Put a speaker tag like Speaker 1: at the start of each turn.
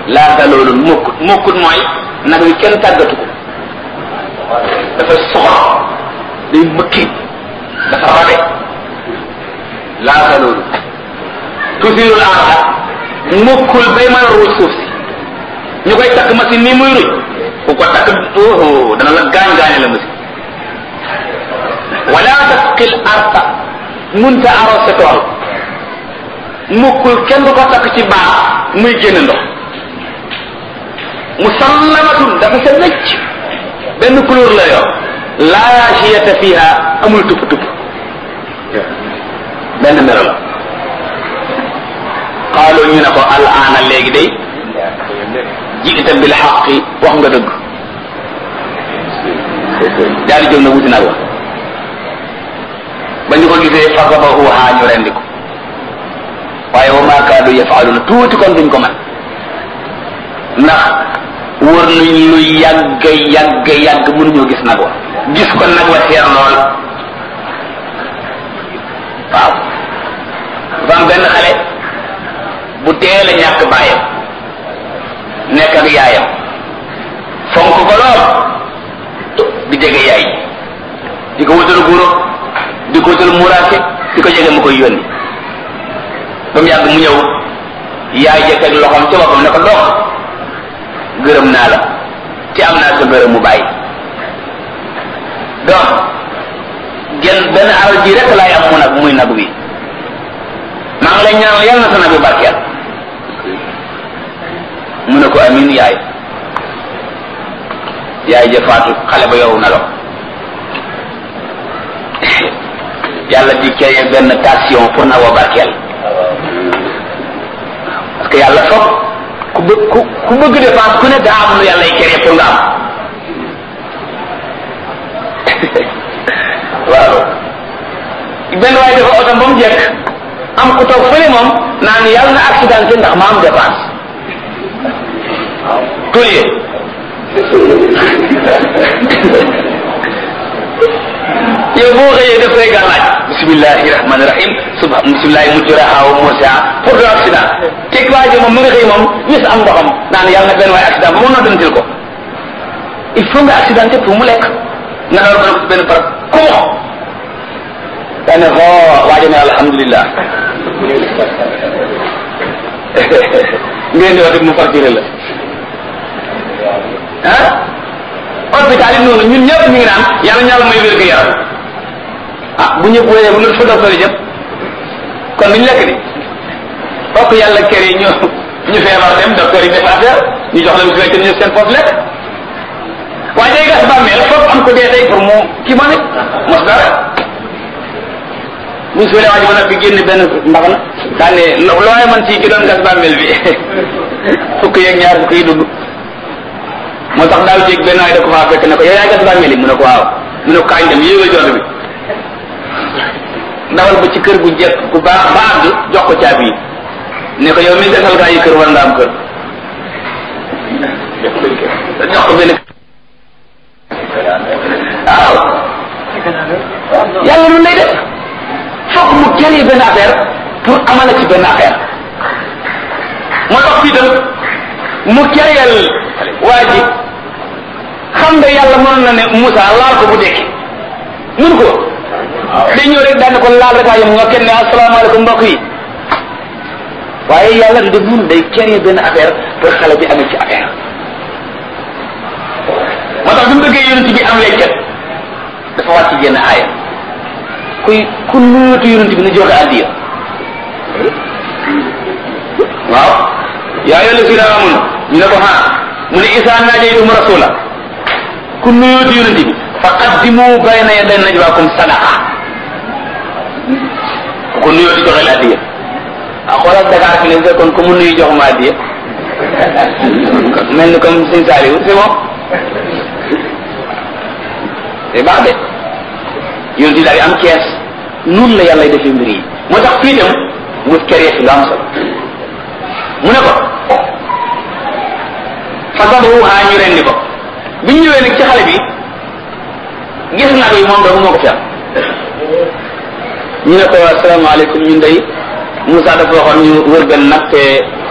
Speaker 1: laata loolu mokkut mokkut mooy nag wi kenn tàggatu ko dafa soxor day mëkki dafa rabe laata loolu tusirul arda mokkul bay mën a ruuj suuf si ñu koy takk machine nii muy ruuj ku ko takk oh dana la gaañ gaañe la machine wala tasqil arda munta arrosé tool mukkul kenn du ko takk ci baax muy génn ndox musallamatun dafa sa wecc benn couleur la yor laa shiyata fiha amul tupp tupp benn melo la qaalu ñu ne ko al aana léegi day jiita bil xaqi wax nga dëgg daal di jóg na wuti nag wa ba ñu ko gisee fasabahuha ñu rendi ko waaye wa ma kaadu yafaaluna tuuti kon duñ ko man ndax wër nañ lu yàgg yàgg yàgg mënuñoo gis nag wa gis ko nag wa seer lool waaw dafa am benn xale bu teel a ñàkk baayam nekk ak yaayam fonk ko lool di jege yaay di ko wutal guro di ko wutal muraake di ko jege mu koy yónni ba mu yàgg mu ñëw yaay jëkk ak loxoom ci boppam ne ko dox gërëm naa la ci am naa sa gërëm mu bàyyi donc genn benn alal ji rek laay am mu nag muy nag wi maa ngi lay ñaanal yàlla na sa nag bi barkeel mu ne ko amin yaay yaay ja faatu xale ba yow na lo yàlla di créer benn tension pour na wa barkeel parce que yàlla foog ku bëgg ku ku bëgg dépense ku ne daa am lu yàlla y créer pour nga am waaw benn waaye dafa otom ba mu jekk am ku toog fële moom naan yàlla na accidenté ndax ma am dépense tulie yow boo xëyee def say gàllaaj bismillahi rahmani rahim suba bismillahi mujraha wa mursaha pour de accident teg waa ji moom mu nga xëy moom wis am ndoxam naan yàlla na benn waaye accident ba mu noddantil ko il faut nga accidenté pour mu lekk nga door ko benn par kumo daa ne xoo waajo ne alhamdulillah ngeen di wax mu facturé la ah hôpital yi noonu ñun ñëpp ñu ngi naan yàlla ñàlla may wér gu yaram ah bu ñëpp wéree bu ñu fa docteur yi jëm kon duñ lekk di bokk yàlla kër yi ñu ñu feebar dem docteur yi def affaire ñu jox leen su fekkee ñu seen poste lekk waaye day gas bàmmeel foog am ko dee tey pour mu kii ma ne mos dara buñ suulee waa ji ba nag bi génn benn mbax na daa ne looy man ci ki doon gas bàmmeel bi fukk yeeg ñaar fukk yi dugg moo tax daaw jéeg benn waay da ko faa fekk ne ko yow yaa gas bàmmeel yi mu ne ko waaw mu ne ko kaañ dem yéegal jot bi dawal ba ci kër gu jekk gu baax ba àgg jox ko caabi yi ne ko yow mi gasal gaa yi kër war nga am kër jox ko benn waaw yàlla lu lay def fokk mu créer benn affaire pour amala ci benn affaire moo tax fii tam mu créer waa ji xam nga yàlla mënoon na ne Moussa laal ko bu dekki mun ko day ñëw rek daan ko laal rek waaye nga kenn ne asalaamaaleykum mbokk yi waaye yàlla du def mun day créer benn affaire pour xale bi amee ci affaire moo tax bi mu bëggee yonent bi am leccat dafa wàcc génn aaya kuy ku nuyotu yonent bi na joxe addiya waaw yaa ayyuha allazina amanu ñu ne ko ha mu ne isa najaytum rasula ku nuyotu yonent bi fa qaddimu bayna yaday najwaakum sadaqa ku ko nuyooti joxe addiya ah xoolal Dakar fi ne fekkoon ku mu nuyu jox ma addiya mel ni comme Sëñ Saliou c'est bon c'est baax de yonent bi daal di am kees noonu la yàlla defee mbir yi moo tax fii itam mu créé fi lu am solo mu ne ko fasabuha ñu rendi ko bi ñu ñëwee nag ci xale bi gis naa ko yi moom doomu moo ko fi am ñu ne ko asalaamaaleykum ñun day Moussa dafa waxoon ñu wër benn nag te